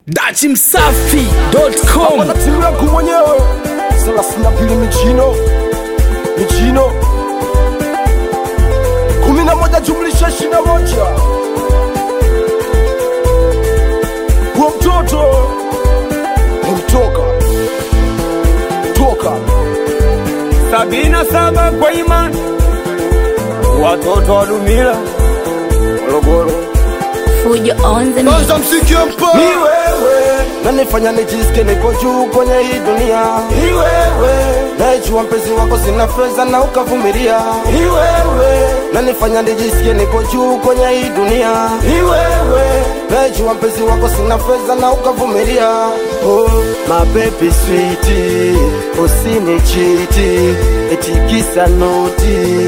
dachimsafi.com Hapa timu yangu mwenyewe thelathini na mbili michino michino kumi na moja jumlisha ishirini na moja huo mtoto umtoka toka sabini na saba kwa imani watoto wa Dumila Morogoro. Fujo on the mix. kwanza msikie mpa ni wewe nanifanya nijisikie nipo juu kwenye hii dunia ni wewe naijua mpenzi wako sina fedha na ukavumilia ni wewe nanifanya nijisikie nipo juu kwenye hii dunia ni wewe naijua mpenzi wako sina fedha na ukavumilia oh, my baby sweet usinichiti etikisa noti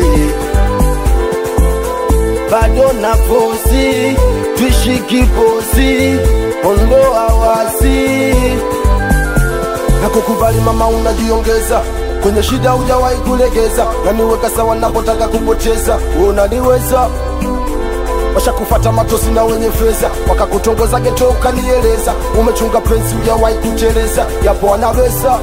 bado na posi twishi kiposi ondoa wasi na kukubali mama unajiongeza kwenye shida hujawahi kulegeza na niweka sawa napotaka kupoteza unaniweza washakufata matosi na wenye fedha wakakutongoza geto ukanieleza umechunga pensi hujawahi kuteleza yapo wanaweza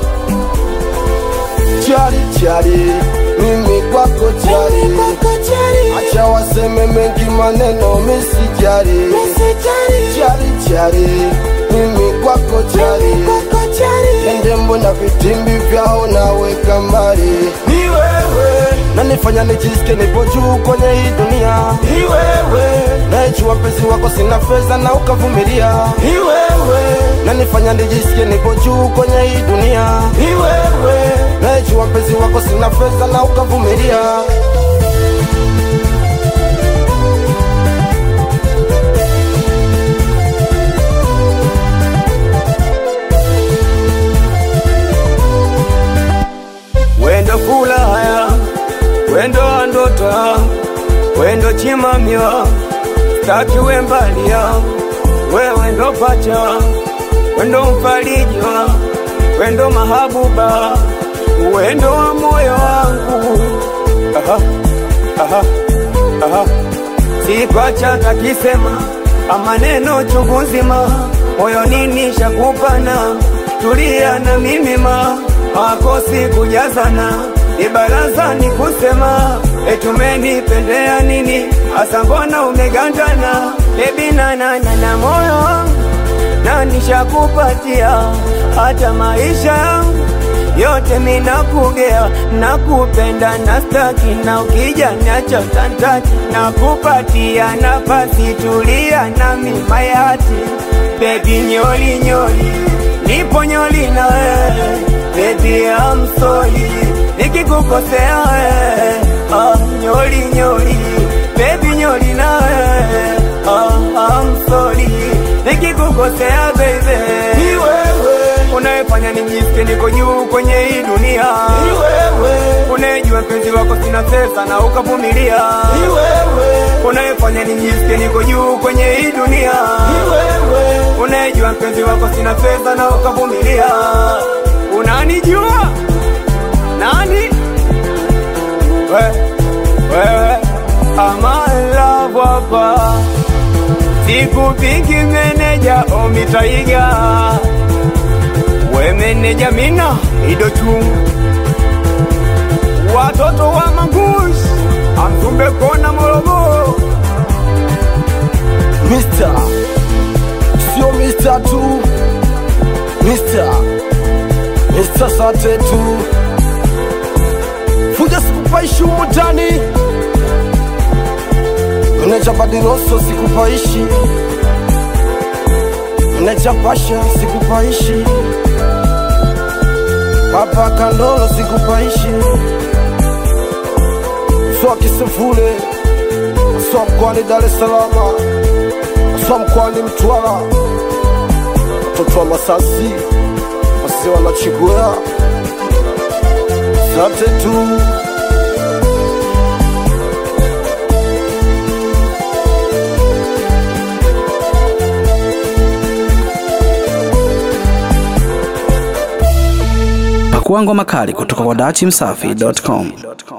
chari chari mimi kwako chari acha waseme mengi maneno misijari chari chari mimi kwako chari ende mbona vitimbi vyao naweka mbali ni wewe nanifanya nijisikie nipo juu kwenye hii dunia ni wewe naijua mpenzi wako sina fedha na ukavumilia ni wewe nanifanya nijisikie nipo juu kwenye hii dunia ni wewe naijua mpenzi wako sina fedha na ukavumilia wendo fulaya wendo wa ndoto yangu wendo chimamya taki wembalia wewe ndo pacha wendo mfariji wangu wendo mahabuba wendo wa moyo wangu aha, aha, aha. sikwacha takisema amaneno chungu nzima moyo nini shakupana tulia na mimi ma makosi kujazana ni baraza ni kusema etumenipendea nini hasa mbona umegandana ebinanana na moyo wangu na nishakupatia hata maisha yangu yote minakugea nakupenda na staki na ukija nacho tantaki nakupatia nafasi tulia na mimayati bebi nyoli nyoli nipo nyoli na wewe bebi amsoli nikikukosea wewe ah, nyoli nyoli bebi nyoli na wewe ah, amsoli nikikukosea baby ni wewe unayefanya nijisikie niko juu kwenye hii dunia ni wewe unayejua mpenzi wako sina pesa na ukavumilia ni wewe unayefanya nijisikie niko juu kwenye hii dunia ni wewe unayejua mpenzi wako sina pesa na ukavumilia unanijua nani we, wewe amalabwapa sikupiki meneja omitaiga we meneja mina idochu watoto wa mangush amzumbe kona morogoro Mister, sio Mister tu, Mister, Mister sate tu. Fuja sikupaishi humu ndani, meneja Badiroso sikupaishi, meneja Pasha sikupaishi, Papa Kandolo sikupaishi, Swa Kisefule, Swa mkoani Dar es Salaam Swa mkoani Mtwara, watoto wa Masasi, wase wanachigwea sate tu. pakuangwa makali kutoka kwa dachimsafi.com